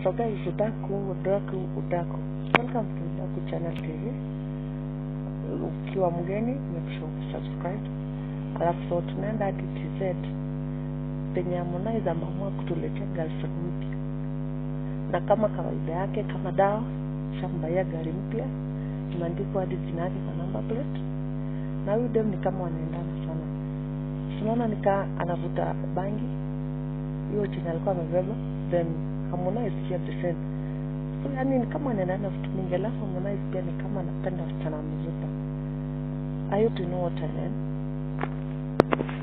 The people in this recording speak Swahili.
So guys, udaku, udaku, udaku. Welcome to Udaku Channel TV. Ukiwa mgeni, make sure subscribe. Alafu so tunaenda hadi TZ penye Harmonize ameamua kutuletea girlfriend mpya, na kama kawaida yake, kama dawa shambaia gari mpya, imeandikwa hadi jina yake kwa number plate, na huyu dem ni kama wanaendana sana. Tunaona nikaa anavuta bangi hiyo chenye alikuwa amebeba, then Harmonize pia the same. So yani ni kama anaendana vitu mingi, alafu Harmonize pia ni kama anapenda wasichana wamezuka. I hope you know what I mean.